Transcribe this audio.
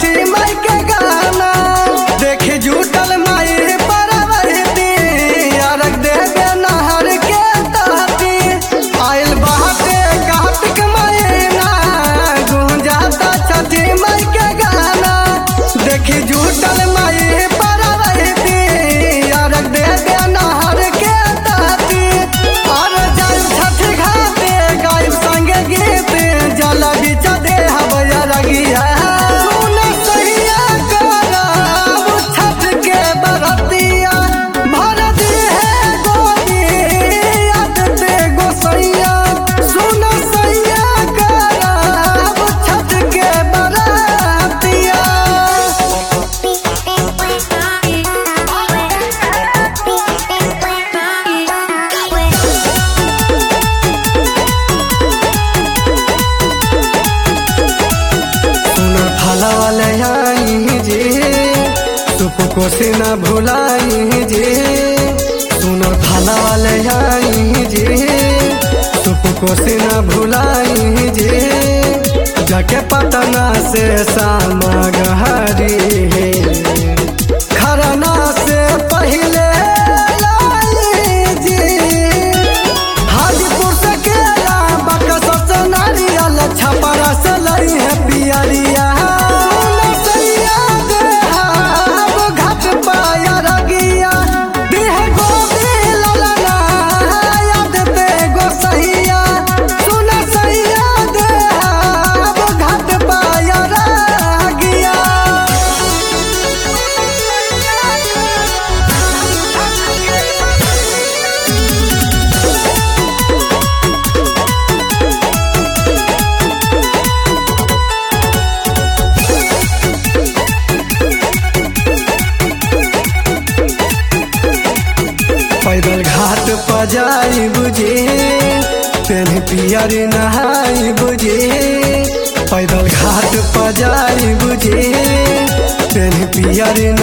छठी माई के गाना देखी जुटल माई परवरती अरग देवे नहर के तहती आइल बहते कार्तिक महीना गुंजाता छठी माई के गाना देखी जुटल माई परवरती अरग देवे नहर के तहती और जल छठ घाटे गायब संगे गीत जल बिच दे हवया रगिया सुन सहिया करब छठ के बरतिया भर दे है गोदी याद दे गोसैया सुन सहिया करब छठ के बरतिया सुना थाला वाले आई जी सुप को से न भुलाई जी सुना थाला वाले आई जी सुप को से न भुलाई जी जाके पटना से सामगहरी खरना से पहले लाई जी हाजीपुर से केला बक्सर से नारियल छपरा से लई है पियरिया सैया देहाब घाट पाया रगिया देह गोदी ललना याद दे गोसैया सुन सैया देहाब घाट पाया रगिया पैदल घाट पर जाई बुझे तेन पियर नहाई बुझे पैदल घाट पर जाई बुझे तेन पियर